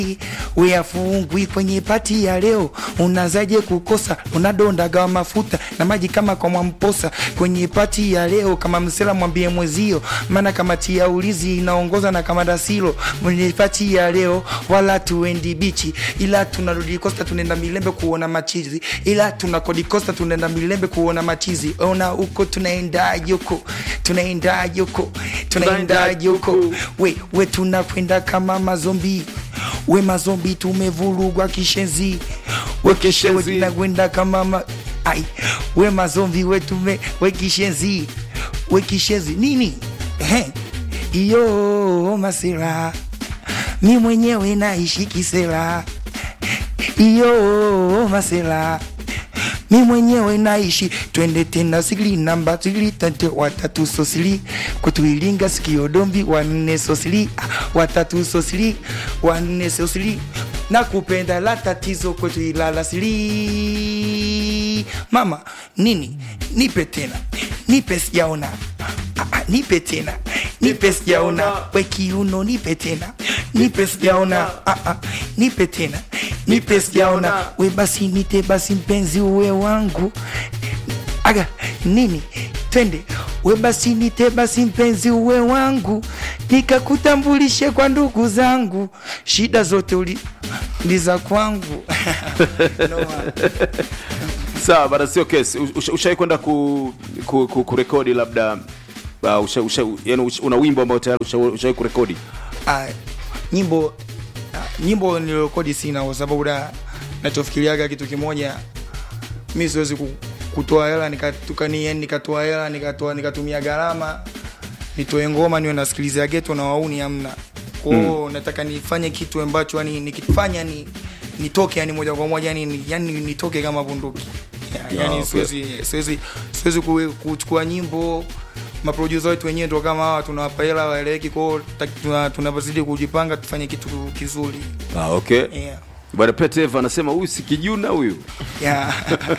Uyafungwi kwenye pati ya leo, unazaje kukosa? Unadondaga mafuta na maji kama kwa Mwamposa kwenye pati ya leo. Kama msela mwambie mwezio, maana kamati ya ulizi inaongoza na kama dasilo kwenye pati ya leo, wala tuendi bichi, ila tunarudi Costa, tunaenda Milembe kuona machizi, ila tunakodi Costa, tunaenda Milembe kuona machizi. Ona huko tunaenda yoko, tunaenda yoko, tunaenda yoko, we we tunakwenda kama mazombi we mazombi tumevurugwa kishenzi we keshewe Kishenzi. tunakwenda kama ma... ai we mazombi we tume we kishenzi we kishenzi nini Ehe. iyo masela mi mwenyewe naishi kisela iyo masela mi mwenyewe naishi twende tena sigili namba sigili tante watatu sosili kutuilinga sikio dombi wanne sosili ah, watatu sosili wanne sosili na kupenda la tatizo kwetu ilala sili mama nini nipe tena nipe sijaona Ah, ah, nipe tena nipe sijaona we kiuno nipe tena nipe sijaona Ah, ah, nipe tena nipe sijaona we basi nite basi mpenzi uwe wangu aga nini twende we basi nite basi mpenzi uwe wangu nikakutambulishe kwa ndugu zangu shida zote uli ni za kwangu Noma. sawa bana sio kesi Usha- ushawai kwenda ku, ku, ku, kurekodi labda uh, usha, usha, yani usha, una wimbo ambao tayari usha- ushawai kurekodi Ah, nyimbo ah, nyimbo nilirekodi sina kwa sababu da nachofikiriaga kitu kimoja mi siwezi ku- kutoa hela nikatukani yani nikatoa hela nikatoa nikatumia gharama nitoe ngoma niwe nasikilizia geto na wauni amna kwao nataka nifanye kitu ambacho yani nikifanya ni nitoke yani moja kwa moja yani, ni- yani nitoke kama bunduki Ya- yani okay. siwezi siwezi siwezi ku- kuchukua nyimbo maprodusa wetu wenyewe ndo kama hawa tunawapa hela waeleweki kwao ta- tuna- tunapozidi kujipanga tufanye kitu kizuri ah, okay yeah. bwana peteva anasema huyu si kijuna huyu Yeah.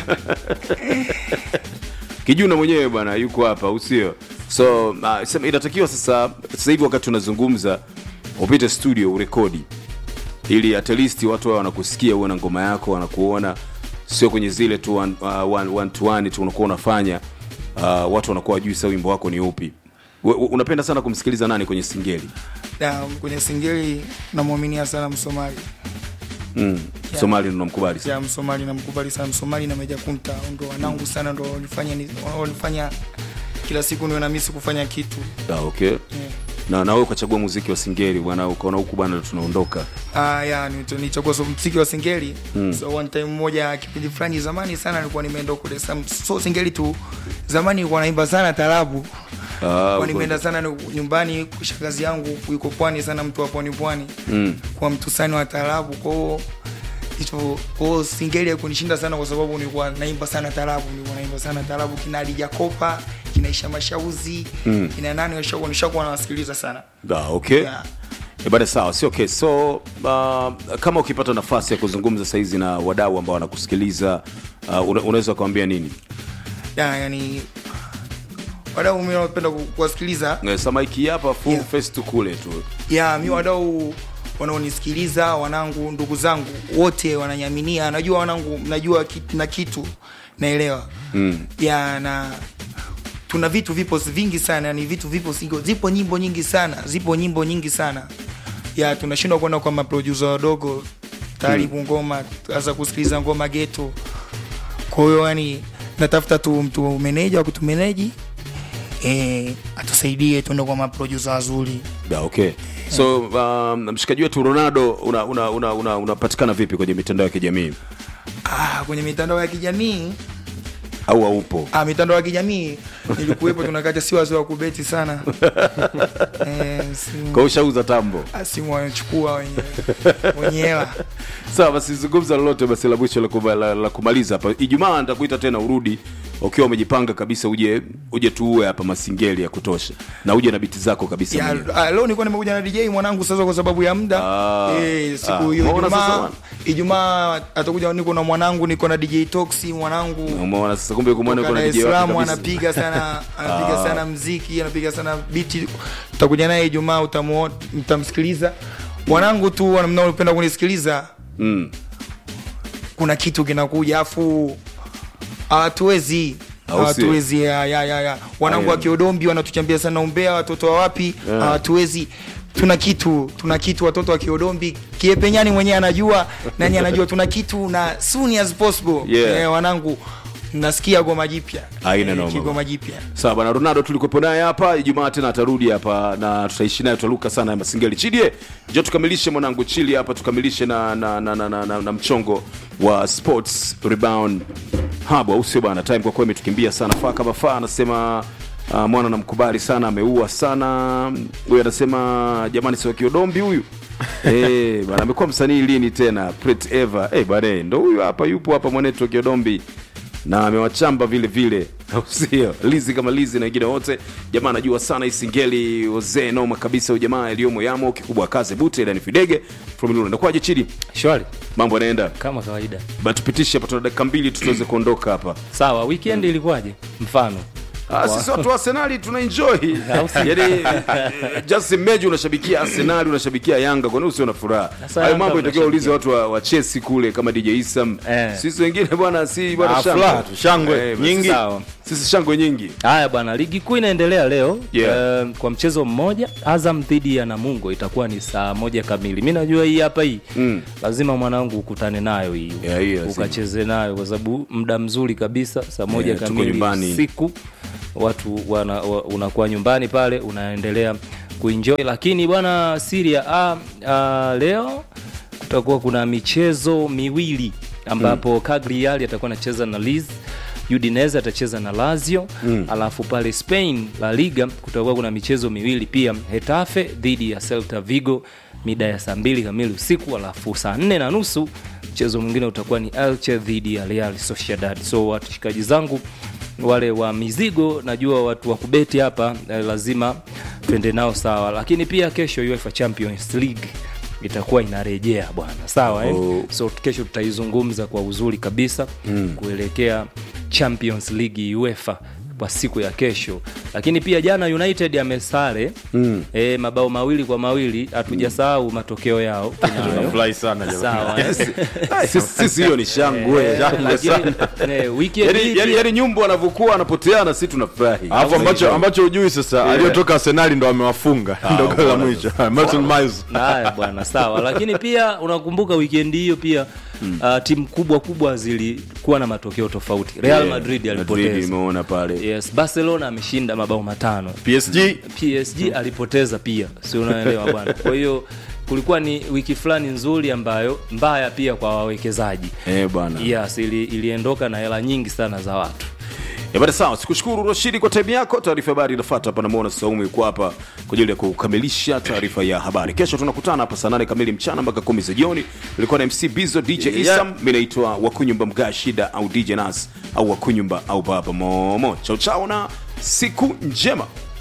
kijuna mwenyewe bwana yuko hapa usio so uh, sema inatakiwa sasa sasa hivi wakati tunazungumza upite studio urekodi ili at least watu wao wanakusikia uwe na ngoma yako wanakuona sio kwenye zile tu one, uh, one, one to one tu unakuwa unafanya uh, watu wanakuwa wajui sa wimbo wako ni upi We- we- unapenda sana kumsikiliza nani kwenye singeli Na kwenye singeli namwaminia sana msomali mm. Yeah. somali ndo namkubali sana ya msomali namkubali sana msomali na meja kunta ndo wanangu sana ndo walifanya ni- walifanya kila siku niwe na misi kufanya kitu ah, okay yeah. na na wewe ukachagua muziki wa singeli bwana ukaona huku bwana tunaondoka Ah, ya nito- nichagua so, mziki wa singeli mm. so one time moja kipindi fulani zamani sana nilikuwa nimeenda kule Sam- so singeli tu zamani nilikuwa naimba sana tarabu Ah, kwa nimeenda sana ni- nyumbani shangazi yangu yuko pwani sana mtu wa pwani pwani Mm. kwa mtusani wa tarabu kwao hicho kwao singeli haikunishinda sana kwa sababu nilikuwa naimba sana tarabu nilikuwa naimba sana tarabu kina Adija Kopa kinaisha mashauzi mm. kina nani washakuwa nishakuwa nawasikiliza sana Ah, okay yeah. E bada sawa sio okay. so uh, kama ukipata nafasi ya kuzungumza saizi na wadau ambao wanakusikiliza uh, una, unaweza kuambia nini ya, yani wadau mimi napenda ku- kuwasikiliza Eh, samaiki hapa full Yeah. face tu kule tu ya mi wadau wanaonisikiliza wanangu ndugu zangu wote wananyaminia najua wanangu najua kitu, na kitu naelewa mm. ya na tuna vitu vipo vingi sana yani vitu vipo singo, zipo nyimbo nyingi sana zipo nyimbo nyingi sana ya tunashindwa kwenda kwa maprodusa wadogo tayari mm. ngoma hasa kusikiliza ngoma geto kwa hiyo yani natafuta tu mtu meneja wa kutumeneji eh, atusaidie tuende kwa maprodusa wazuri Da, okay so um, mshikaji wetu ronaldo unapatikana una, una, una, unapatikana vipi kwenye mitandao ya kijamii ah, kwenye mitandao ya kijamii au haupo ah, mitandao ya kijamii nilikuwepo tunakata si wazee wa kubeti sana eh, simu- kwa ushauza tambo ah, simu wanachukua wenye wenye hela sawa basi zungumza lolote basi la mwisho la, kuma, la, la kumaliza hapa ijumaa nitakuita tena urudi ukiwa umejipanga kabisa uje uje tuue hapa masingeli ya kutosha na uje na biti zako kabisa ya, mwenyewe. ah, leo nilikuwa nimekuja na DJ mwanangu sasa kwa sababu ya muda Ah, eh, ah, siku hiyo umeona sasa Ijumaa bwana? Ijumaa atakuja niko na mwanangu niko na DJ Toxi mwanangu umeona sasa kumbe kumwona kutoka kuna Dar es DJ wake Salaam kabisa. anapiga sana anapiga sana mziki anapiga sana biti utakuja naye Ijumaa utamuo- mtamsikiliza wanangu tu wana- mnaopenda kunisikiliza mm. kuna kitu kinakuja afu hatuwezi Au sio? hatuwezi ya, ya, ya, ya. wanangu wa Aya. kiodombi wanatuchambia sana umbea watoto wa wapi Yeah. hatuwezi tuna kitu tuna kitu watoto wa kiodombi kiepenyani mwenyewe anajua nani anajua tuna kitu na soon as possible Yeah. eh, wanangu nasikia goma jipya Haina noma. kigoma jipya sawa bwana ronaldo tulikuwepo naye hapa ijumaa tena atarudi hapa na tutaishi naye tutaluka sana ya masingeli chidie njo tukamilishe mwanangu chili hapa tukamilishe na, na, na, na, na, na, na mchongo wa sports rebound hub au sio bwana time kwa kweli imetukimbia sana faa kama faa anasema uh, mwana namkubali sana ameua sana huyu anasema jamani sio kiodombi huyu Eh, bwana amekuwa msanii lini tena Pret Eva eh bwana ndo huyu hapa yupo hapa mwanetu wa kiodombi na amewachamba vile vile au sio lizi kama lizi na wengine wote jamaa anajua sana isingeli ozee noma kabisa ujamaa aliyomo yamo kikubwa kaze bute ilani fidege from ndakwaje chidi shwari mambo yanaenda kama kawaida Ba, tupitishe hapa tuna dakika mbili tu tuweze kuondoka hapa sawa weekend ilikuwaje mfano Ah, sisi watu wa arsenali tuna enjoy yani eh, just imagine unashabikia arsenali unashabikia yanga kwa nini usio na furaha Sasa hayo Yanga mambo itakiwa ulize mnashabikia. watu wa, wa chelsea kule kama dj isam Eh. sisi wengine bwana si bwana Ah, shangwe. furaha tu, shangwe Eh, nyingi. sawa sisi shangwe nyingi haya bwana ligi kuu inaendelea leo Yeah. Eh, kwa mchezo mmoja azam dhidi ya namungo itakuwa ni saa moja kamili mi najua hii hapa hii Mm. lazima mwanangu ukutane nayo hii Yeah, hii lazima. ukacheze nayo kwa sababu muda mzuri kabisa saa moja Yeah, tuko kamili nyumbani. siku watu wana, wa, unakuwa nyumbani pale unaendelea kuenjoy lakini bwana siria a, a, leo kutakuwa kuna michezo miwili ambapo mm. Cagliari atakuwa anacheza na Liz Udinese atacheza na Lazio mm. alafu pale Spain La Liga kutakuwa kuna michezo miwili pia Hetafe dhidi ya Celta Vigo mida ya saa mbili kamili usiku alafu saa nne na nusu mchezo mwingine utakuwa ni Elche dhidi ya Real Sociedad so washikaji zangu wale wa mizigo najua watu wa kubeti hapa eh, lazima twende nao sawa lakini pia kesho UEFA Champions League itakuwa inarejea bwana sawa eh? Oh. so kesho tutaizungumza kwa uzuri kabisa mm. kuelekea champions league uefa kwa siku ya kesho lakini pia jana united amesare mm. e, mabao mawili kwa mawili hatujasahau matokeo yao tunayo. Tunafurahi sana jamani. sawa eh? Sisi- sisi hiyo ni shangwe Eh, lakini, eh, weekend hii yani, yani, pia- yani nyumbu wanavyokuwa wanapoteana si tunafurahi alafu ambacho ambacho hujui sasa Yeah. aliyotoka arsenali ndo amewafunga ndo goli la bwana. mwisho Mason Miles. haya bwana sawa lakini pia unakumbuka wikendi hiyo pia mm. uh, timu kubwa kubwa zilikuwa na matokeo tofauti real Yeah, madrid Madrid alipoteza imeona pale yes barcelona ameshinda mabao matano psg psg alipoteza pia si unaelewa bwana kwa hiyo kulikuwa ni wiki fulani nzuri ambayo mbaya pia kwa wawekezaji eh bwana yes ili, iliondoka na hela nyingi sana za watu Eh, bada sawa sikushukuru rashidi kwa time yako taarifa ya habari inafuata hapa namwona saumu yuko hapa kwa ajili ya kukamilisha taarifa ya habari kesho tunakutana hapa saa nane kamili mchana mpaka kumi za jioni ilikuwa na mc bizo dj Yeah. isam mi naitwa wakunyumba mgaa shida au dj nas au wakunyumba au baba momo chao chao na siku njema